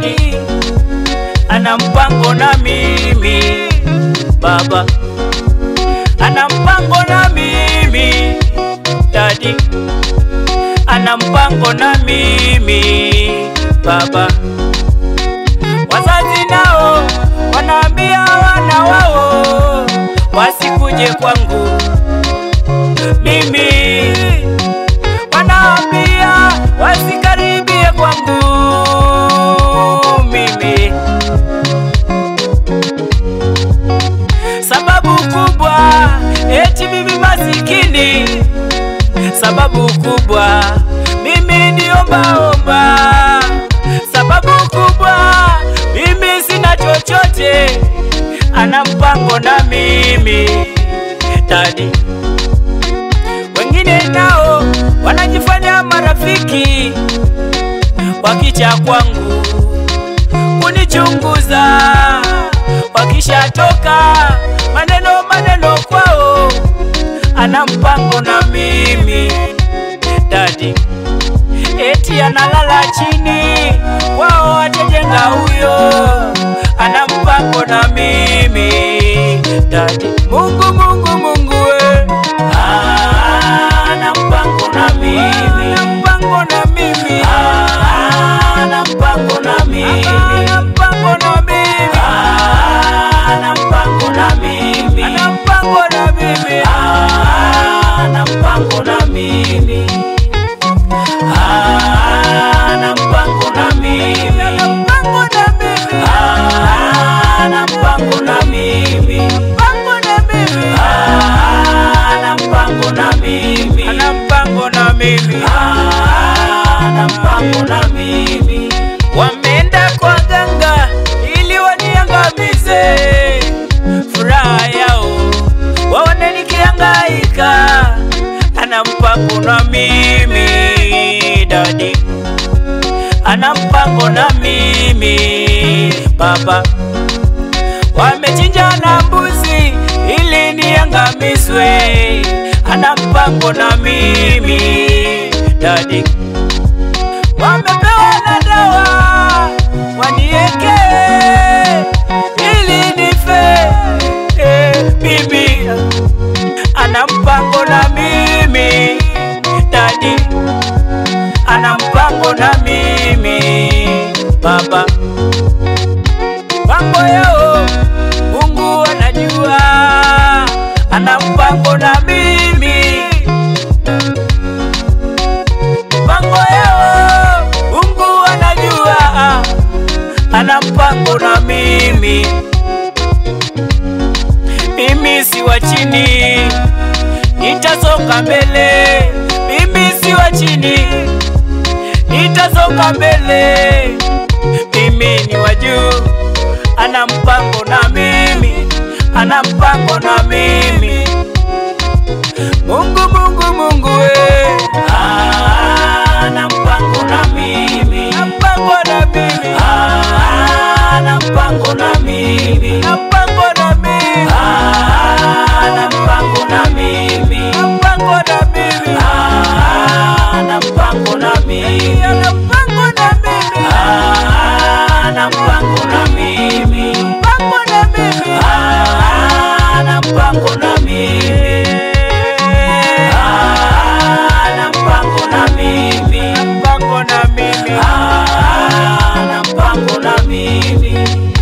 dadi ana mpango na mimi baba ana mpango na mimi dadi ana mpango na mimi baba wazazi nao wanaambia wana wao wasikuje kwangu mimi wanaambia wasikaribie kwangu mimi sababu kubwa eti mimi masikini sababu kubwa mimi niombaomba sababu kubwa mimi sina chochote ana mpango na mimi dadi wengine nao wanajifanya marafiki wakicha kwangu kunichunguza wakishatoka maneno maneno kwao ana mpango na mimi dadi eti analala chini wao atajenga huyo ana mpango na mimi dadi mungu mungu mungu we Ah, ana mpango na mimi ana mpango na mimi Ah, ana mpango na mimi ana mpango na mimi Ah, ana mpango na mimi ana mpango na mimi Ah, ana mpango na mimi Ah, ana mpango na mimi ana mpango na mimi Ah, ana mpango na mimi mpango na mimi Ah, ana mpango na mimi ana mpango na mimi Ah, ana mpango na mimi wameenda kwa ganga ili waniangamize furaha yao waone nikihangaika ana mpango na mimi dadi ana mpango na mimi baba wamechinja na mbuzi ili niangamizwe ana mpango na mimi dadi wamepewa na dawa wanieke ili nife eh, bibi ana mpango na mimi dadi ana mpango na mimi baba mambo yao mungu anajua ana mpango na mimi mambo yao mungu anajua ana mpango na mimi mimi si wa chini nitasonga mbele mimi si wa chini nitasonga mbele mimi ni wa juu ana mpango na mimi ana mpango na mimi mungu mungu mungu we Ah, ana mpango na mimi ana mpango na mimi Ah, ana mpango na mimi ana mpango na mimi Ah, ana mpango na mimi ana mpango na mimi Ah, ana mpango na mimi ana mpango na mimi Ah, ana mpango na mimi mpango na mimi Ah, ana mpango na mimi Ah, ana mpango na mimi mpango na mimi Ah, ana mpango na mimi